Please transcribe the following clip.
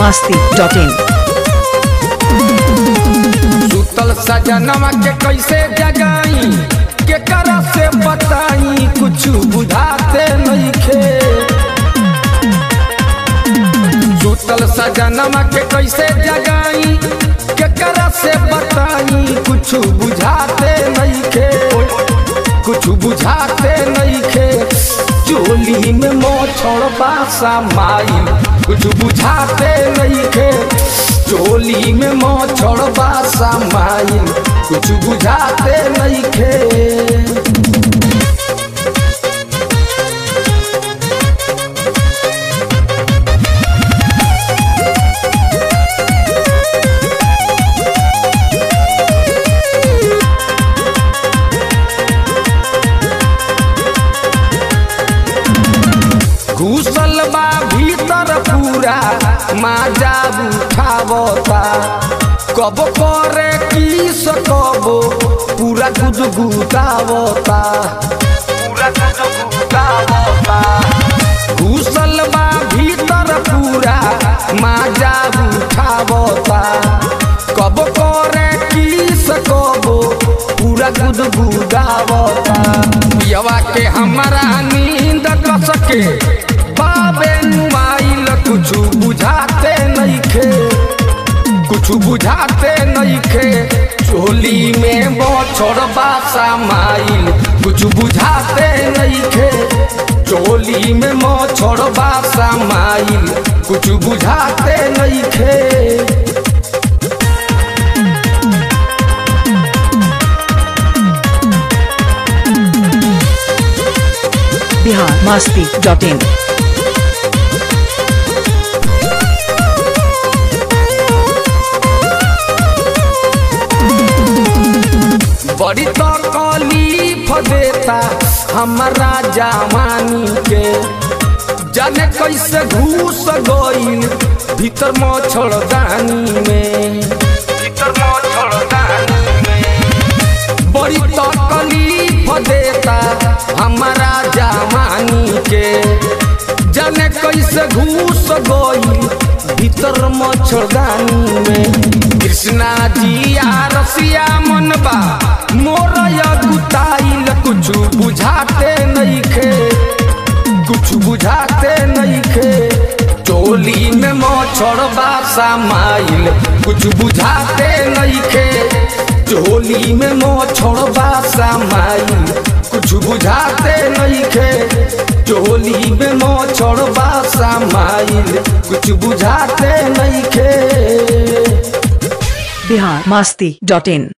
masti.in सुतल सजनवा के कैसे जगाई के करा से बताई कुछ बुझाते नइखे सुतल सजनवा के कैसे जगाई के करा से बताई कुछ बुझाते नइखे कुछ बुझाते नइखे चोली में मोछड़ बासा माई कुछ बुझाते नइखे चोली में मोछड़ बासा माई कुछ बुझाते नइखे घुसल बा भीतर पूरा माजा उठावता कब करे किस कब पूरा गुदगुदावता पूरा गुदगुदावता घुसल बा भीतर पूरा माजा उठावता कब करे किस कब पूरा गुदगुदावता यवा के हमारा नींद कस के बाबे नुमाइल कुछ बुझाते नइखे कुछ बुझाते नइखे चोली में बछड़ बासा माइल कुछ बुझाते नइखे चोली में मछड़ बासा माइल कुछ बुझाते नइखे Bihar masti.in बड़ी तकलीफ देता हमारा जवानी के जाने कैसे घुस गईल भीतर मच्छरदानी में भीतर मच्छरदानी में बड़ी तकलीफ देता हमारा जवानी के जाने कैसे घुस गईल भीतर मच्छरदानी में कृष्णा जी आ रसिया मनबा मोर गुताइल कुछ बुझाते नइखे कुछ बुझाते नइखे चोली में मच्छर बासा माइल कुछ बुझाते नइखे चोली में मच्छर बासा माइल कुछ बुझाते नइखे चोली में मच्छर बासा माइल कुछ बुझाते नइखे Bihar masti.in